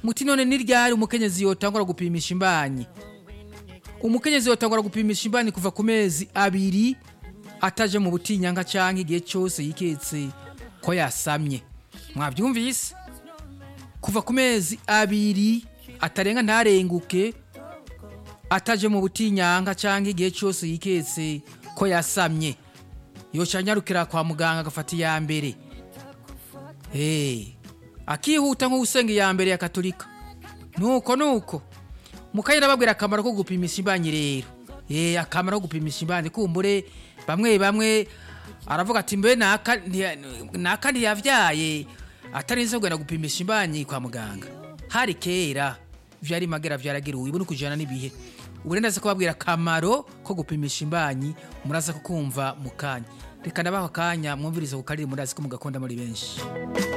muti none ni ryari umukenyezi yotangura gupimisha imbanyi umukenyezi yotangura gupimisha imbanyi kuva ku mezi abiri ataje mu butinyanga canke igihe cyose yiketse ko yasamye mwabyumvise kuva ku mezi abiri atarenga ntarenguke ataje mu butinyanga canke igihe cyose yiketse ko yasamye yoca anyarukira kwa muganga agafata iya mbere hey. akihuta nk'usenga iya mbere ya katolika nuko nuko mukayira babwira akamaro ko gupimisha imbanyi rero eh akamaro ko gupimisha imbanyi kumbure bamwe bamwe aravuga ati mbe naka ntiya- naka ntiyavyaye atarinze kugenda gupimisha imbanyi kwa muganga hari kera vyari magera vyaragira ubu no kujana n'ibihe ubu rero ndaza kubabwira akamaro ko gupimisha imbanyi muraza kukumva mu kanya reka nabaho akanya mwumvirize ku kariri murazi ko mugakunda muri benshi